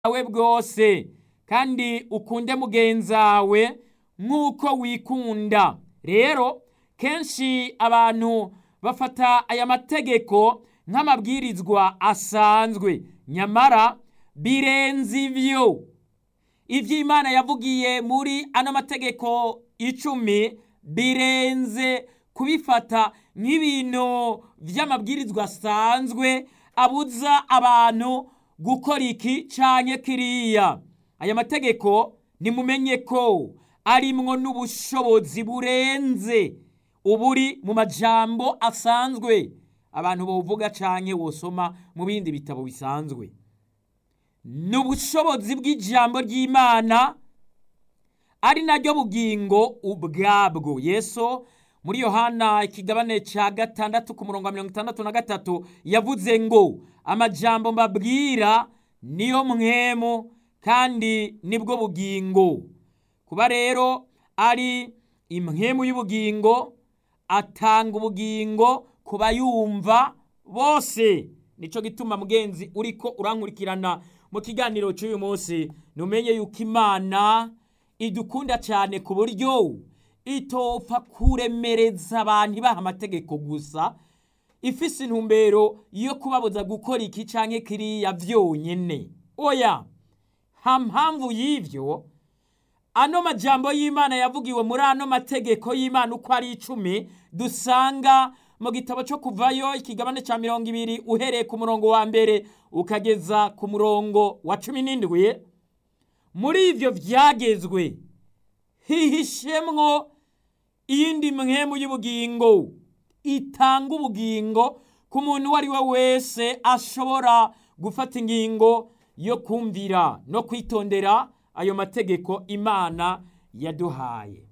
bwawe bwose kandi ukunde mugenzawe nk'uko wikunda rero kenshi abantu bafata aya mategeko nk'amabwirizwa asanzwe nyamara birenze ivyo ivyo imana yavugiye muri ano mategeko icumi birenze kubifata nk'ibintu vy'amabwirizwa asanzwe abuza abantu gukora iki canke kiriya aya mategeko nimumenye ko arimwo n'ubushobozi burenze uburi mu majambo asanzwe abantu bovuga canke wosoma mu bindi bitabo bisanzwe ni ubushobozi bw'ijambo ry'imana ari naryo bugingo ubwabwo yesu muri yohana ikigabane ca gatandatu ku murongo wa mirongo itandatu na gatatu yavuze ngo amajambo mbabwira niyo mwemu kandi nibwo bugingo kuba rero ari imwemu y'ubugingo atanga ubugingo ku bayumva bose nico gituma mugenzi uriko urankurikirana mu kiganiro cy'uyu munsi numenye yuko imana idukunda cyane ku buryo itopfa kuremereza abantu ibaha amategeko gusa ifise intumbero yo kubabuza gukora iki canke kiriya vyonyene oya ha mpamvu y'ivyo ano majambo y'imana yavugiwe muri ano mategeko y'imana uko ari icumi dusanga mu gitabo cyo kuvayo ikigabane cya mirongo ibiri uhereye ku murongo wa mbere ukageza ku murongo wa cumi n'indwi muri ivyo vyagezwe hihishemwo iyindi mwemu y'ubugingo itanga ubugingo ku muntu uwo ari we wese ashobora gufata ingingo yo kumvira no kwitondera ayo mategeko imana yaduhaye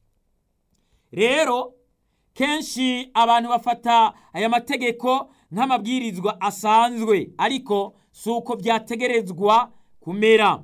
rero kenshi abantu bafata aya mategeko nk'amabwirizwa asanzwe ariko si uko byategerezwa kumera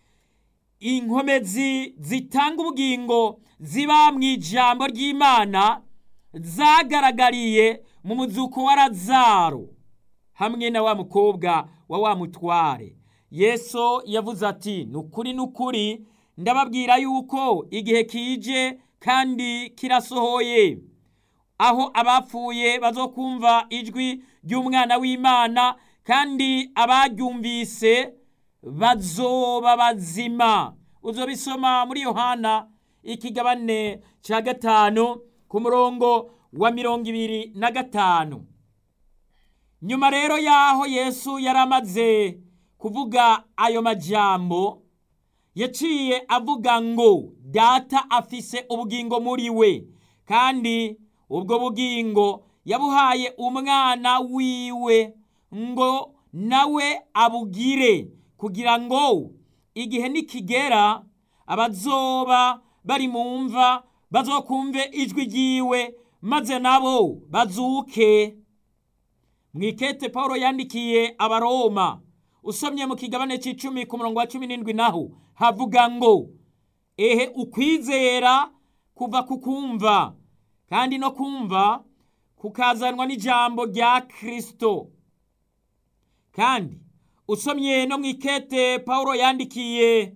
inkomezi zitanga ubugingo ziba mu ijambo ry'imana zagaragariye mu muzuko wa razaro hamwe na wa mukobwa wa wa mutware yesu yavuze ati ni ukuri ni ukuri ndababwira yuko igihe kije kandi kirasohoye aho abapfuye bazokumva ijwi ry'umwana w'imana kandi abaryumvise bazoba bazima uzobisoma muri yohana ikigabane cya gatanu ku murongo wa mirongo ibiri na gatanu nyuma rero y'aho yesu yari amaze kuvuga ayo majambo yaciye avuga ngo data afise ubugingo muri we kandi ubwo bugingo yabuhaye umwana wiwe ngo nawe abugire kugira ngo igihe nikigera abazoba bari mu mva bazokumve ijwi ryiwe maze nabo bazuke mwikete paul yandikiye abaroma usomye mu kigabane c'icumi ku murongo wa cumi n'indwi naho havuga ngo ehe ukwizera kuva ku kumva kandi no kumva kukazanwa n'ijambo rya kristo kandi usomye no mu ikete paul yandikiye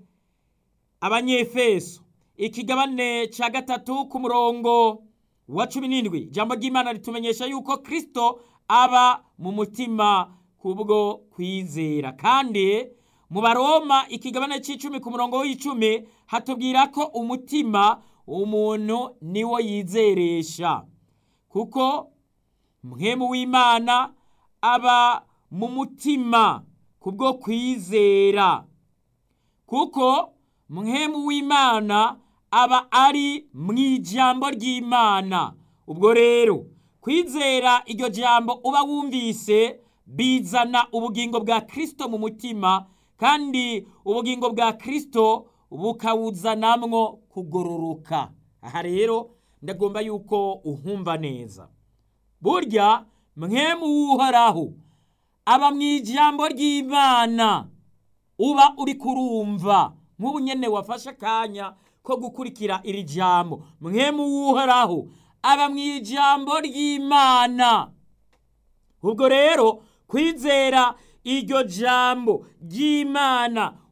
abanyefeso ikigabane cya gatatu ku murongo wa cumi n'indwi ijambo ry'imana ritumenyesha yuko kristo aba mu mutima kubwo kwizera kandi mu baroma ikigabane cy'icumi ku murongo w'icumi hatubwira ko umutima umuntu niwo yizeresha kuko mwemu w'imana aba mu mutima kubwo kwizera kuko mwemu w'imana aba ari mu ijambo ry'imana ubwo rero kwizera iryo jambo uba wumvise bizana ubugingo bwa kristo mu mutima kandi ubugingo bwa kristo bukawuzanamwo kugororoka aha rero ndagomba yuko uhumva neza burya mwemu w'uhoraho aba mu ijambo ry'imana uba uri kurumva nk'ubu nyene wafashe akanya ko gukurikira iri jambo mwemu w'uhoraho aba mu ijambo ry'imana ubwo rero kwizera iryo jambo ry'imana